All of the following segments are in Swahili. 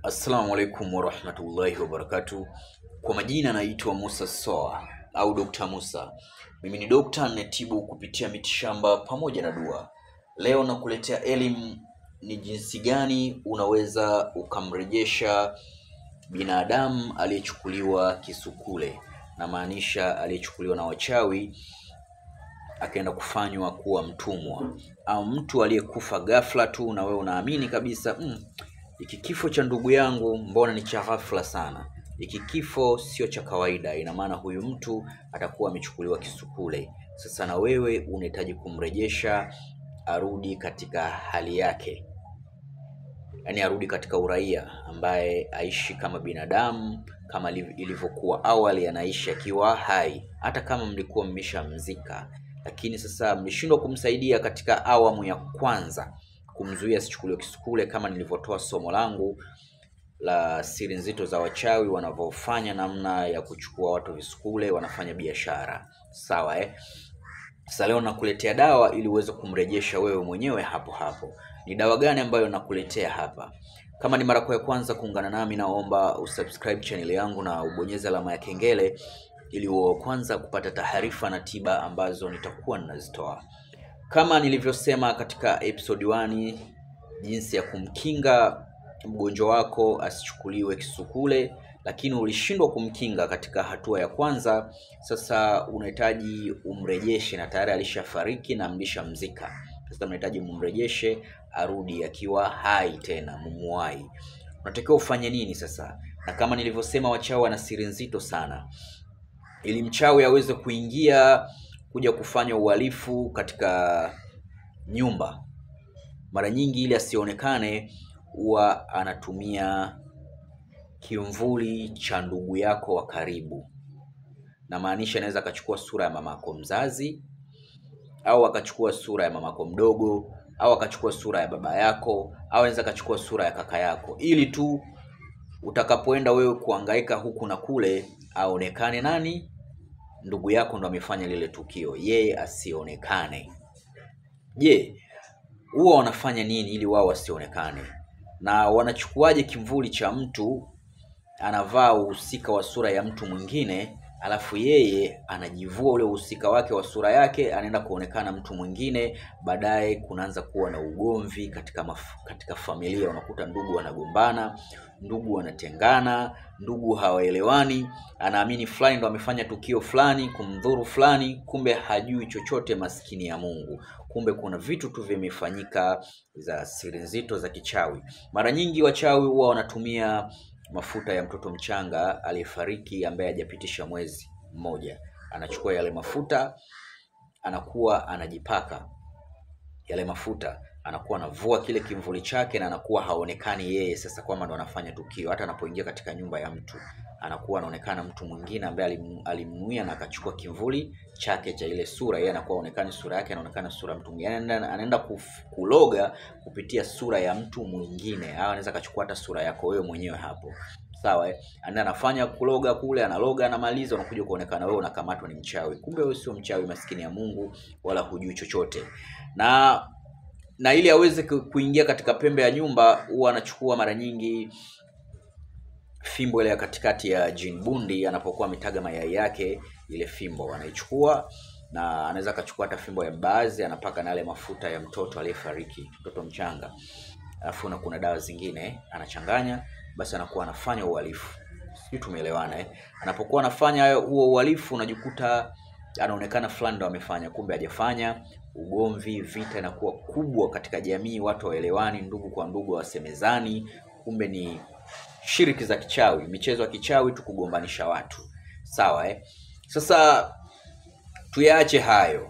Assalamu alaikum warahmatullahi wabarakatuh. Kwa majina naitwa Musa Soa au Dr. Musa. Mimi ni dokta ninayetibu kupitia mitishamba pamoja na dua. Leo nakuletea elimu ni jinsi gani unaweza ukamrejesha binadamu aliyechukuliwa kisukule, namaanisha aliyechukuliwa na wachawi akaenda kufanywa kuwa mtumwa au mtu aliyekufa ghafla tu na wewe unaamini kabisa mm, hiki kifo cha ndugu yangu mbona ni cha ghafla sana hiki kifo sio cha kawaida ina maana huyu mtu atakuwa amechukuliwa kisukule sasa na wewe unahitaji kumrejesha arudi katika hali yake yaani arudi katika uraia ambaye aishi kama binadamu kama liv- ilivyokuwa awali anaishi akiwa hai hata kama mlikuwa mmeshamzika lakini sasa mlishindwa kumsaidia katika awamu ya kwanza kumzuia asichukuliwe kisukule kama nilivyotoa somo langu la siri nzito za wachawi wanavyofanya namna ya kuchukua watu visukule wanafanya biashara sawa eh? Sasa leo nakuletea dawa ili uweze kumrejesha wewe mwenyewe hapo hapo. Ni dawa gani ambayo nakuletea hapa? Kama ni mara yako ya kwanza kuungana nami, naomba usubscribe channel yangu na ubonyeze alama ya kengele ili uwe wa kwanza kupata taarifa na tiba ambazo nitakuwa ninazitoa. Kama nilivyosema katika episode 1 jinsi ya kumkinga mgonjwa wako asichukuliwe kisukule, lakini ulishindwa kumkinga katika hatua ya kwanza. Sasa unahitaji umrejeshe, na tayari alishafariki na mlishamzika. Sasa unahitaji mumrejeshe arudi akiwa hai tena, mumuwai. Unatakiwa ufanye nini sasa? Na kama nilivyosema, wachawi wana siri nzito sana ili mchawi aweze kuingia kuja kufanya uhalifu katika nyumba, mara nyingi ili asionekane, huwa anatumia kimvuli cha ndugu yako wa karibu. Na maanisha anaweza akachukua sura ya mamako mzazi au akachukua sura ya mamako mdogo au akachukua sura ya baba yako au anaweza akachukua sura ya kaka yako, ili tu utakapoenda wewe kuhangaika huku na kule, aonekane nani? Ndugu yako ndo amefanya lile tukio, yeye asionekane. Je, huwa wanafanya nini ili wao wasionekane? Na wanachukuaje kimvuli cha mtu anavaa uhusika wa sura ya mtu mwingine, alafu yeye anajivua ule uhusika wake wa sura yake, anaenda kuonekana mtu mwingine. Baadaye kunaanza kuwa na ugomvi katika maf katika familia, unakuta ndugu wanagombana, ndugu wanatengana, ndugu hawaelewani. Anaamini fulani ndo amefanya tukio fulani kumdhuru fulani, kumbe hajui chochote, maskini ya Mungu. Kumbe kuna vitu tu vimefanyika za siri nzito za kichawi. Mara nyingi wachawi huwa wanatumia mafuta ya mtoto mchanga aliyefariki ambaye hajapitisha mwezi mmoja. Anachukua yale mafuta, anakuwa anajipaka yale mafuta, anakuwa anavua kile kimvuli chake na anakuwa haonekani yeye sasa kwamba ndo anafanya tukio. Hata anapoingia katika nyumba ya mtu anakuwa anaonekana mtu mwingine ambaye alim- alimnuia na akachukua kimvuli chake cha ile sura, yeye anakuwa haonekani sura yake, anaonekana sura ya mtu mwingine. Anaenda, anaenda kuf- kuloga kupitia sura ya mtu mwingine, au anaweza akachukua hata sura yako wewe mwenyewe hapo sawa eh? Anaenda anafanya kuloga kule, analoga, anamaliza, unakuja kuonekana wewe unakamatwa ni mchawi. Kumbe wewe sio mchawi, maskini ya Mungu, wala hujui chochote. Na na ili aweze ku- kuingia katika pembe ya nyumba, huwa anachukua mara nyingi fimbo ile ya katikati ya jin bundi, anapokuwa ametaga mayai yake, ile fimbo anaichukua na anaweza akachukua hata fimbo ya mbaazi, anapaka na yale mafuta ya mtoto aliyefariki, mtoto mchanga, alafu na kuna dawa zingine anachanganya, basi anakuwa anafanya uhalifu. Sijui tumeelewana eh? Anapokuwa anafanya hayo- huo uhalifu, unajikuta anaonekana fulani ndo amefanya, kumbe hajafanya. Ugomvi, vita inakuwa kubwa katika jamii, watu hawaelewani, ndugu kwa ndugu hawasemezani, kumbe ni shiriki za kichawi, michezo ya kichawi tu kugombanisha watu. Sawa eh? Sasa tuyaache hayo,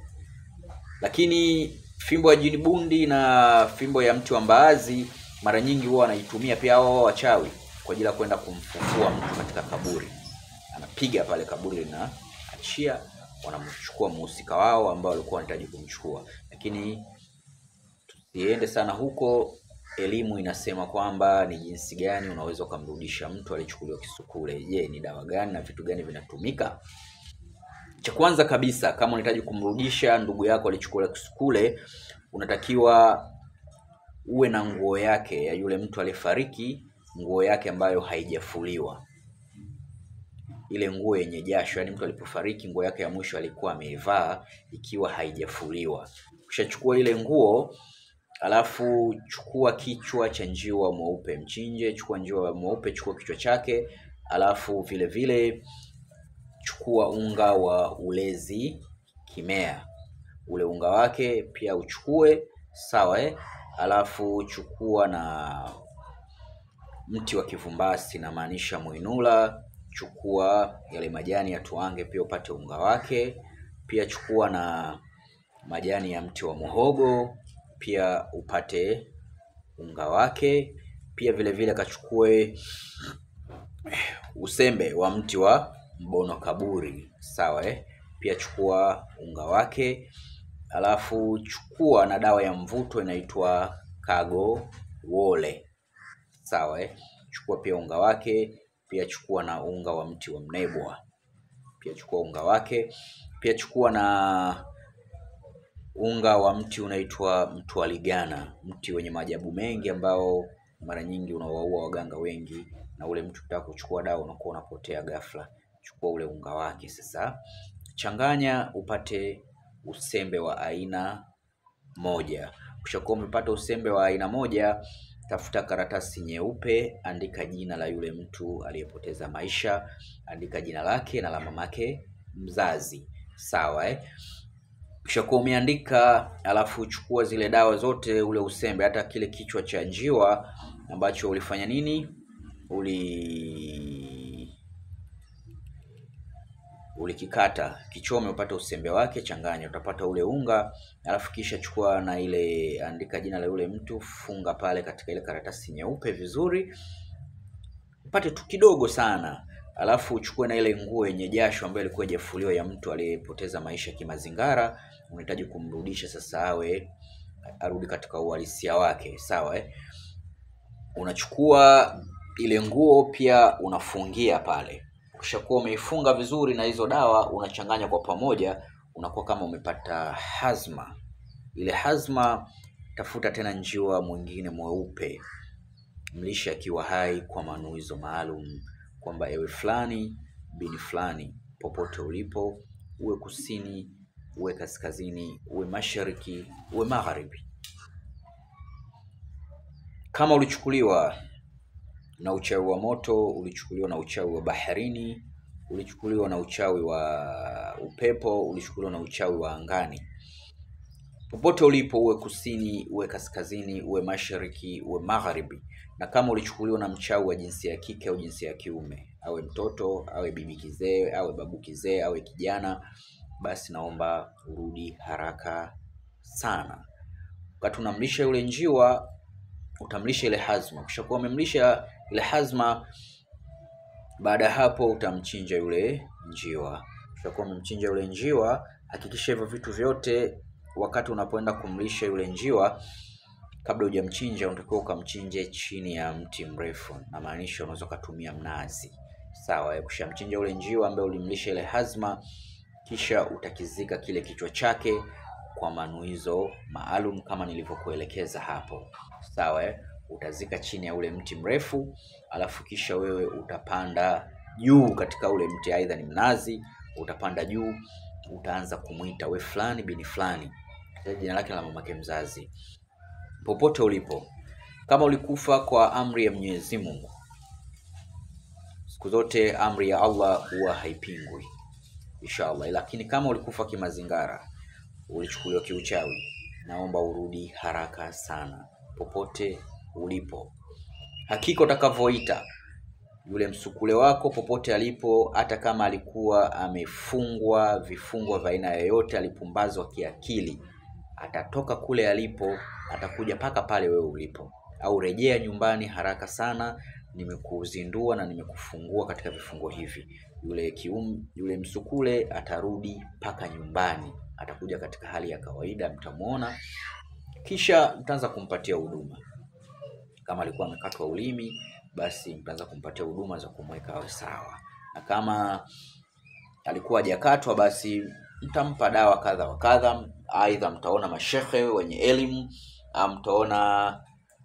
lakini fimbo ya jini bundi na fimbo ya mti wa mbaazi mara nyingi huwa wanaitumia pia hao wachawi kwa ajili ya kwenda kumfufua mtu katika kaburi. Anapiga pale kaburi linaachia, wanamchukua mhusika wao ambao walikuwa wanahitaji kumchukua, lakini tusiende sana huko. Elimu inasema kwamba ni jinsi gani unaweza ukamrudisha mtu aliyechukuliwa kisukule. Je, ni dawa gani na vitu gani vinatumika? Cha kwanza kabisa, kama unahitaji kumrudisha ndugu yako aliyechukuliwa kisukule, unatakiwa uwe na nguo yake ya yule mtu aliyefariki nguo yake ambayo haijafuliwa, ile nguo yenye jasho, yaani mtu alipofariki nguo yake ya mwisho alikuwa ameivaa ikiwa haijafuliwa. Ukishachukua ile nguo alafu chukua kichwa cha njiwa mweupe, mchinje. Chukua njiwa mweupe, chukua kichwa chake, alafu vile vile chukua unga wa ulezi kimea, ule unga wake pia uchukue, sawa eh? Alafu chukua na mti wa kivumbasi, namaanisha mwinula. Chukua yale majani ya tuange, pia upate unga wake. Pia chukua na majani ya mti wa muhogo, pia upate unga wake. Pia vile vile kachukue usembe wa mti wa mbono kaburi, sawa eh? Pia chukua unga wake, alafu chukua na dawa ya mvuto inaitwa kago wole, sawa eh? Chukua pia unga wake, pia chukua na unga wa mti wa mnebwa, pia chukua unga wake. Pia chukua na unga wa mti unaitwa mtwaligana, mti wenye maajabu mengi ambao mara nyingi unawaua waganga wengi, na ule mtu ukitaka kuchukua dawa unakuwa unapotea ghafla. Chukua ule unga wake sasa, changanya upate usembe wa aina moja. Ukishakuwa umepata usembe wa aina moja, tafuta karatasi nyeupe, andika jina la yule mtu aliyepoteza maisha, andika jina lake na la mamake mzazi, sawa eh? Ukishakuwa umeandika, alafu chukua zile dawa zote, ule usembe, hata kile kichwa cha njiwa ambacho ulifanya nini, uli ulikikata kichome, upate usembe wake, changanya, utapata ule unga. Alafu kisha chukua na ile, andika jina la yule mtu, funga pale katika ile karatasi nyeupe vizuri, upate tu kidogo sana. Alafu uchukue na ile nguo yenye jasho ambayo ilikuwa haijafuliwa ya mtu aliyepoteza maisha kimazingara, unahitaji kumrudisha sasa, awe arudi katika uhalisia wake, sawa eh? Unachukua ile nguo pia unafungia pale Ukishakuwa umeifunga vizuri na hizo dawa unachanganya kwa pamoja, unakuwa kama umepata hazma. Ile hazma, tafuta tena njiwa mwingine mweupe, mlishe akiwa hai kwa manuizo maalum, kwamba ewe fulani bini fulani, popote ulipo, uwe kusini, uwe kaskazini, uwe mashariki, uwe magharibi, kama ulichukuliwa na uchawi wa moto, ulichukuliwa na uchawi wa baharini, ulichukuliwa na uchawi wa upepo, ulichukuliwa na uchawi wa angani. Popote ulipo, uwe kusini, uwe kaskazini, uwe mashariki, uwe magharibi. Na kama ulichukuliwa na mchawi wa jinsia ya kike au jinsia ya kiume, awe mtoto, awe bibi kizee, awe babu kizee, awe kijana, basi naomba urudi haraka sana. Wakati unamlisha yule njiwa utamlisha ile hazma. Ukishakuwa umemlisha ile hazma, baada ya hapo utamchinja yule njiwa. Ukishakuwa umemchinja yule njiwa, hakikisha hivyo vitu vyote wakati unapoenda kumlisha yule njiwa, kabla hujamchinja, unatakiwa ukamchinje chini ya mti mrefu, na maanisha unaweza ukatumia mnazi, sawa. Ukishamchinja yule njiwa ambaye ulimlisha ile hazma, kisha utakizika kile kichwa chake kwa manuizo maalum kama nilivyokuelekeza hapo, sawa eh? Utazika chini ya ule mti mrefu, alafu kisha wewe utapanda juu katika ule mti, aidha ni mnazi, utapanda juu, utaanza kumwita we fulani bini fulani, jina lake la mamake mzazi, popote ulipo. Kama ulikufa kwa amri ya Mwenyezi Mungu, siku zote amri ya Allah huwa haipingwi inshallah, lakini kama ulikufa kimazingara ulichukuliwa kiuchawi, naomba urudi haraka sana, popote ulipo. Hakika utakavyoita yule msukule wako, popote alipo, hata kama alikuwa amefungwa vifungo vya aina yoyote, alipumbazwa kiakili, atatoka kule alipo, atakuja mpaka pale wewe ulipo, au rejea nyumbani haraka sana, nimekuzindua na nimekufungua katika vifungo hivi. Yule kium, yule msukule atarudi mpaka nyumbani atakuja katika hali ya kawaida, mtamwona, kisha mtaanza kumpatia huduma. Kama alikuwa amekatwa ulimi, basi mtaanza kumpatia huduma za kumweka awe sawa, na kama alikuwa hajakatwa, basi mtampa dawa kadha wa kadha. Aidha mtaona mashehe wenye elimu, mtaona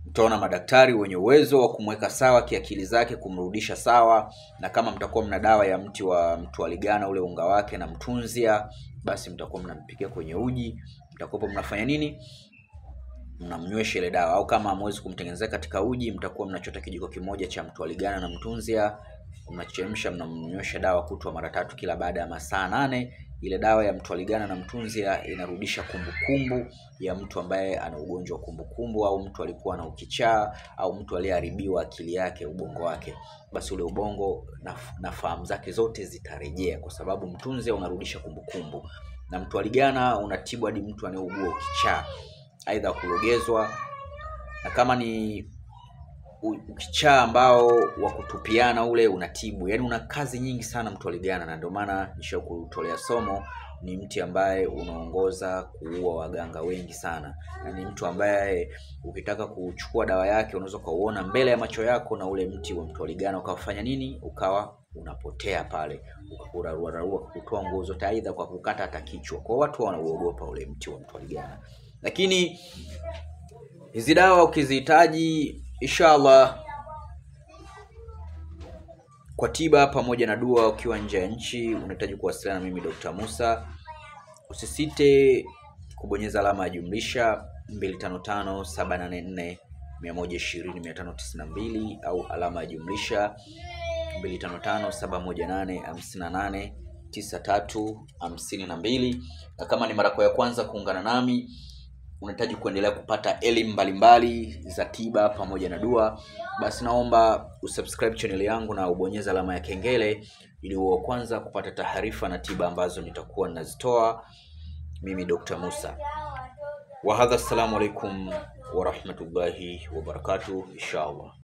Mtaona madaktari wenye uwezo wa kumweka sawa kiakili zake, kumrudisha sawa, na kama mtakuwa mna dawa ya mti wa mtwaligana ule unga wake na mtunzia, basi mtakuwa mnampikia kwenye uji, mtakuwa mnafanya nini? Mnamnywesha ile dawa, au kama hamwezi kumtengenezea katika uji, mtakuwa mnachota kijiko kimoja cha mtwaligana na mtunzia, mnachemsha, mnamnywesha dawa kutwa mara tatu kila baada ya masaa nane. Ile dawa ya mtwaligana na mtunzia inarudisha kumbukumbu ya mtu ambaye ana ugonjwa wa kumbukumbu, au mtu alikuwa na ukichaa, au mtu aliyeharibiwa akili yake, ubongo wake, basi ule ubongo na, na fahamu zake zote zitarejea, kwa sababu mtunzia unarudisha kumbukumbu na mtwaligana unatibu hadi mtu anayeugua ukichaa, aidha kulogezwa, na kama ni ukichaa ambao wa kutupiana ule unatibu, yaani una kazi nyingi sana mtwaligana, na ndio maana nisha kutolea somo. Ni mti ambaye unaongoza kuua waganga wengi sana, na ni mtu ambaye ukitaka kuchukua dawa yake unaweza ukauona mbele ya macho yako, na ule mti wa mtwaligana ukafanya nini, ukawa unapotea pale, ukakuraruararua kutoa nguo zote, aidha kwa kukata hata kichwa. Kwa watu wanauogopa ule mti wa mtwaligana, lakini hizi dawa ukizihitaji Inshallah kwa tiba pamoja na dua, ukiwa nje ya nchi unahitaji kuwasiliana na mimi Dr. Musa, usisite kubonyeza alama ya jumlisha 255784120592 au alama ya jumlisha 255718589352. Na kama ni mara yako ya kwanza kuungana nami unahitaji kuendelea kupata elimu mbalimbali za tiba pamoja na dua, basi naomba usubscribe channel yangu na ubonyeza alama ya kengele ili uwe wa kwanza kupata taarifa na tiba ambazo nitakuwa ninazitoa mimi Dr. Musa. Wa hadha, assalamu alaikum wa rahmatullahi wa barakatuh, inshallah.